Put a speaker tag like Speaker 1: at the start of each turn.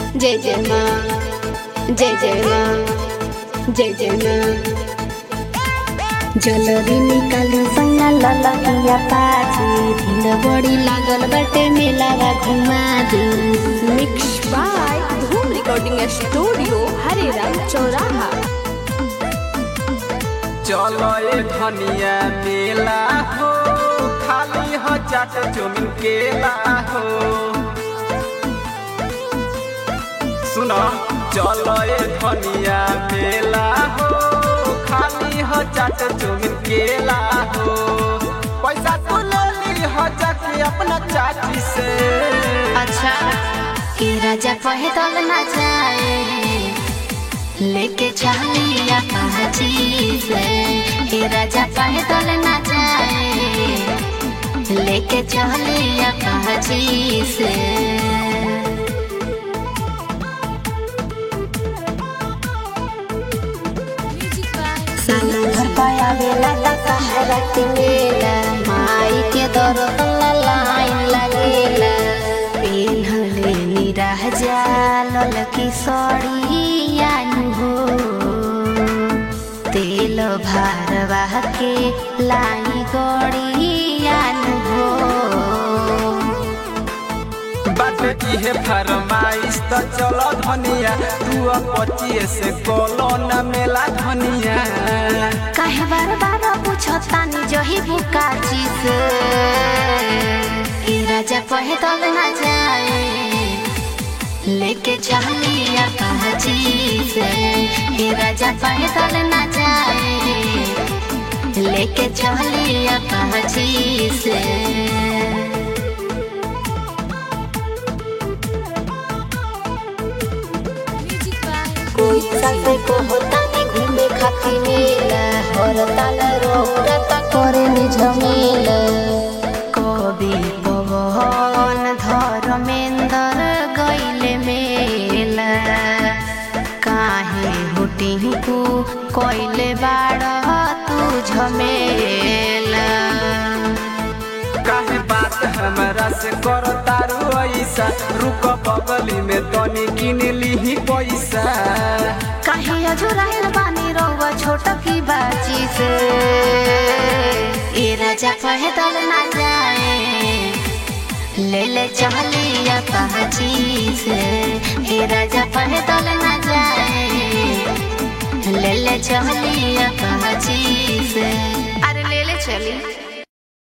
Speaker 1: जय जय माँ जय जय माँ जय जय माँ जलरी निकालू सैया ललकिया पाछे भिड़ बड़ी लागल बाटे मेलावा घुमा दू
Speaker 2: mix by Dhoom recording studio Hareram चौराहा
Speaker 3: चलो ए धनिया मेला हो खाली हो चाट चुमिन केला हो सुनो चलो ए धनिया मेला हो खाली हो चाट चुमिन केला हो पैसा तू ले ली हो जाके अपना चाची से
Speaker 1: अच्छा के राजा कहे तल ना जाए लेके चलिया पाची से के राजा कहे तल ना जाए लेके चलिया पाची से साला घर पाया बेला ता सहारा के मेला माई के दरतन लाइन लगेला पेन्हले निराह जाल की सड़िया हो तेल भारवा के लाई गड़िया हो
Speaker 3: बात इहे फरमाइश त चलो धनिया तू पचिए से कोलो न मेला धनिया
Speaker 1: काहे बार बार पूछतानी जही बुका चीज ए राजा कहे तब ना जाए लेके चलिया कहा चीज ए राजा कहे तब ना जाए लेके चलिया कहा चीज कोई साथे को होता नहीं घूमे खाती मेला और ताल रोता करे नि झमेला कवि पवन धर्मेंद्र गईले मेला काहे हुटिंकू कोइले बाड़ तू झमेला
Speaker 3: काहे बात हमरा से करो तारू ऐसा रुक बगली में तनी किन लीही पैसा
Speaker 1: काहे अजुराइल बानी रहुआ छोट की बाची से ए राजा कहे तल ना जाए ले ले चलिया पहची से ए राजा कहे तल ना जाए ले ले चलिया पहची से अरे ले ले चली